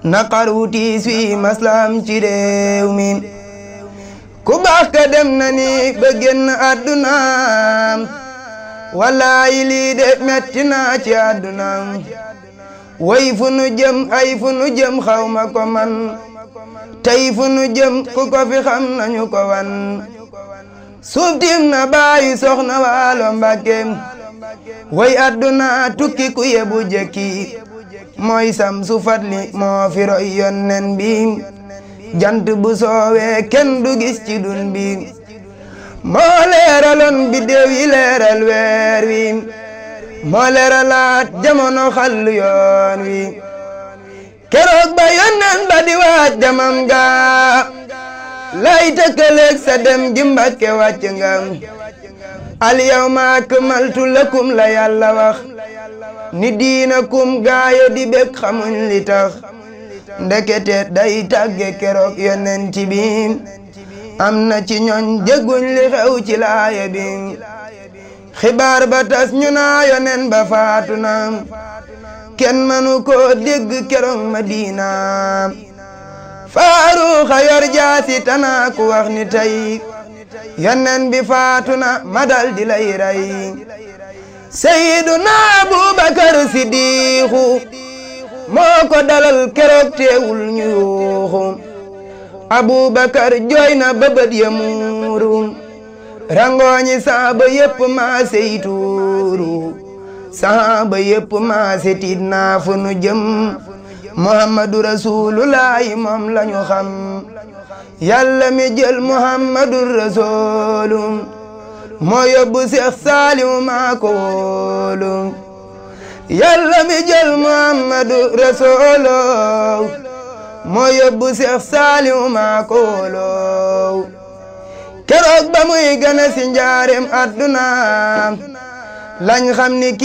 naqar wu tiis wi maslaam ci réew mi ku baax ka dem na ni ba génn àddunaam wallaayi lii de metti naa ci àddunaam way fu nu jëm ay fu nu jëm xawma ko man tey fu nu jëm ku ko fi xam nañu ko wan suuf tiim na baayu soxna waalo mbàkkeem way àdduna tukki ku yebu jëkki mooy sam su fatli moo fi roy yonnen bi jant bu soowee kenn du gis ci dun bi moo leeraloon biddéew yi leeral weer wi moo leeralaat jamono xallu yoon wi keroog ba yonnen ba di waaj jamam ga lay tëkkaleeg sa dem gi Mbàkke wàcc nga al yawma akmaltu lakum la yàlla wax ni diinakum gaayo di bég xamuñ li tax ndekete day tàgge keroog yonent bi am na ci ñooñ jégguñ li xew ci laaya bi xibaar ba tas ñu naa yonen ba faatu na kenn mënu ko dégg keroog Madina faaruxa yor jaasi tanaa ku wax ni tey yonen bi faatu na ma dal di lay rey Seyduna Abubakar Sidiixu moo ko dalal keroog teewul ñu yuuxu Abubakar jooy na bëbët ya muuru rangooñi saaba yépp maa seytuuru saaba yépp maa setiit naa fu nu jëm muhammadu rasulullahi moom lañu xam yàlla mi jël muhammadu rasulu moo yóbbu seex saalimu maa ko wóolu yàlla mi jël muhammadu rasulu moo yóbbu seex saalimu maa ko wóolu keroog ba muy gën a si njaareem adduna lañ xam ni